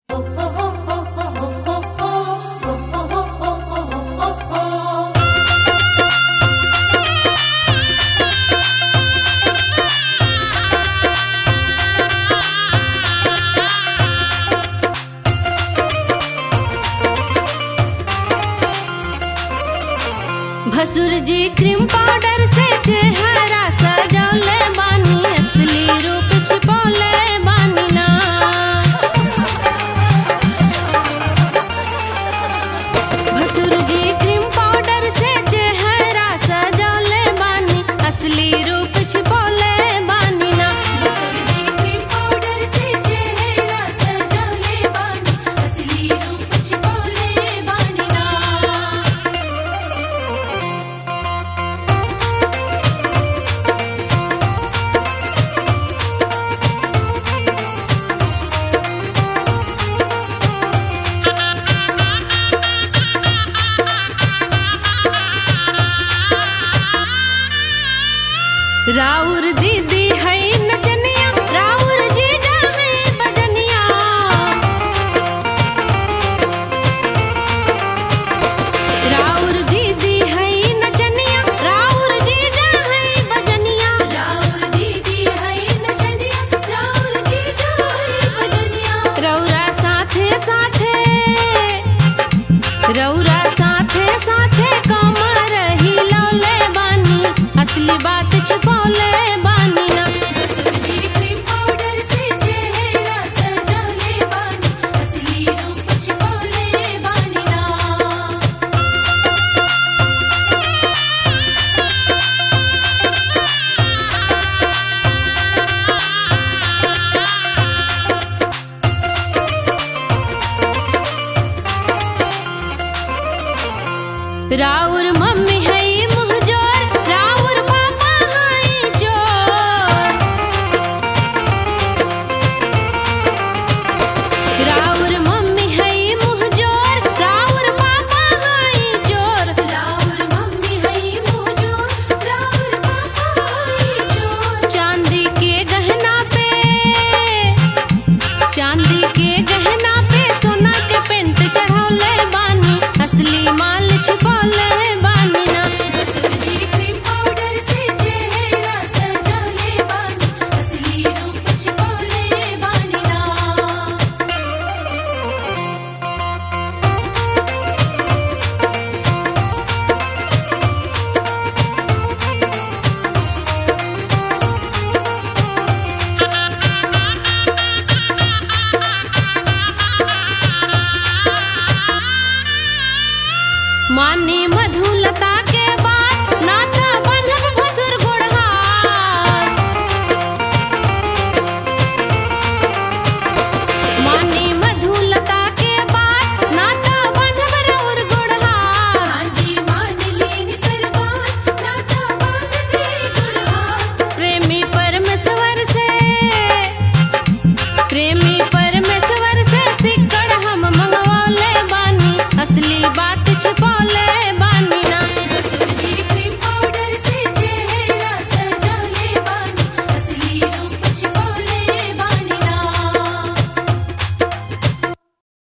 भसुर जी cream powder से चेहरा सजौले बानी असली रूप छिपौले बानी ना भसुर जी क्रीम पाउडर से चेहरा सजौले बानी असली रूप छिपौले बानी ना भसुर जी क्रीम पाउडर से चेहरा सजौले बानी असली रूप छिपौले बानी ना राउर दीदी है नचनिया राउर जीजा है बजनिया राउर दीदी है नचनिया राउर जीजा है बजनिया राउर दीदी है नचनिया राउर जीजा है बजनिया रौरा साथे साथे रौरा साथे साथे कमर हिलौले बानी असली बात छुपौले बानी ना भसुर जी क्रीम पाउडर से चेहरा सजौले बानी असली रूप छिपौले बानी ना राउर मम्मी है मुहजोर राउर पापा है चोर राउर मम्मी है मुहजोर राउर पापा है चोर राउर मम्मी है मुहजोर राउर पापा है चोर चांदी के गहना पे चांदी के गहना पे सोना के पेंट चढ़ौले बानी असली माल छिपौले बानी ना भसुर जी क्रीम पाउडर से चेहरा सजौले बानी असली रूप छिपौले बानी ना मानी मधुलता के बात नाता बंधब भसुर गुड़हार मानी मधुलता के बात नाता बंधब रौर गुड़हार हांजी मान लीन करबान नाता बांध दे गुड़हार प्रेमी परमेश्वर से प्रेमी परमेश्वर से सिक्कड़ हम मंगवौले बानी असली बात छुपौले